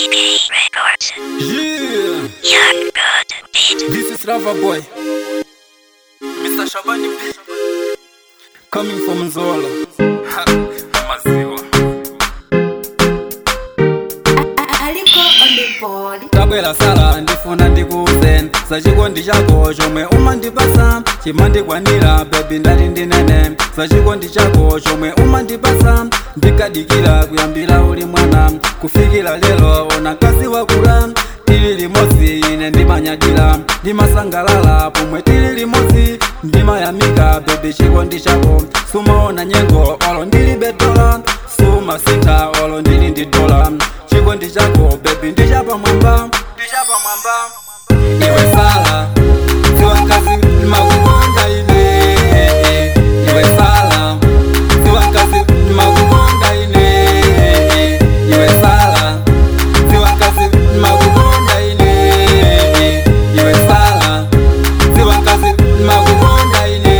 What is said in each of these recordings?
DB Records. Yeah, Young God Beat. this is Rava Boy. Mr. Shabani B. Coming from Zola. Ha, Maziwa. aliko on the board tabwera sala ndifuna ndikuuze sachikondi chako chomwe umandipasa chimandikwanira bebi ndati ndinene sachikondi chako chomwe umandipasa ndikadikira kuyambira uli mwana kufikira lero ona mkazi wakula tili limodzi ine ndimanyadira ndimasangalala pomwe tili limodzi ndimayamika bebi chikondi chako sumaona nyengo olo ndilibe dola sumasintha olo ndili ndi dola chikondi chako bebi ndichapamwamba ndichapamwamba iwe sala dziwa mkazi ndimakukonda ine iwe sala dziwa mkazi ndimakukonda ine iwe sala dziwa mkazi ndimakukonda ine iwe sala dziwa mkazi ndimakukonda ine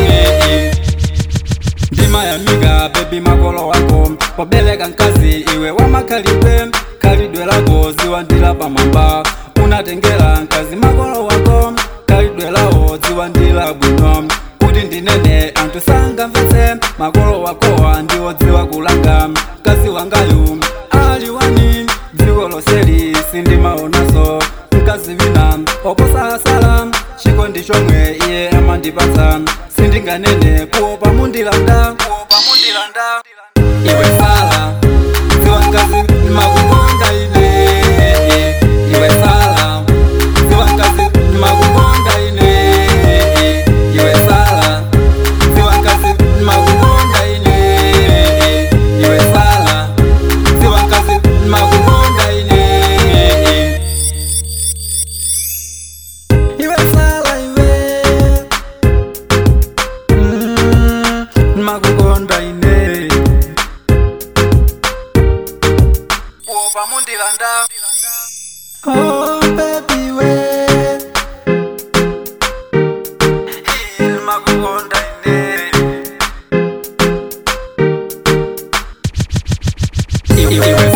ndimayamika bebi makolo wako pobeleka mkazi iwe wamakhalidwe khalidwe lako ziwa ndila pamwamba unatengera mkazi makolo wako khalidwe lawo ziwa ndila bwino kuti ndinene anthu sangamvetse makolo wakowa ndiwodziwa kulanga mkazi wangayu ali wani dziko loseli sindimaonaso mkazi wina oposalasala chikondi chomwe iye amandipatsa sindinganene kuopa mundilanda kuopa mundilanda iwe sala dziwa mkazi ndimakukonda ine iwe sala dziwa mkazi ndimakukonda ine iwe sala dziwa mkazi ndimakukonda ine iwe sala dziwa mkazi ndimakukonda ine iwe sala iwe Mm, ndimakukonda ine kuopa mundilanda oh baby we ndimakukonda ine iwe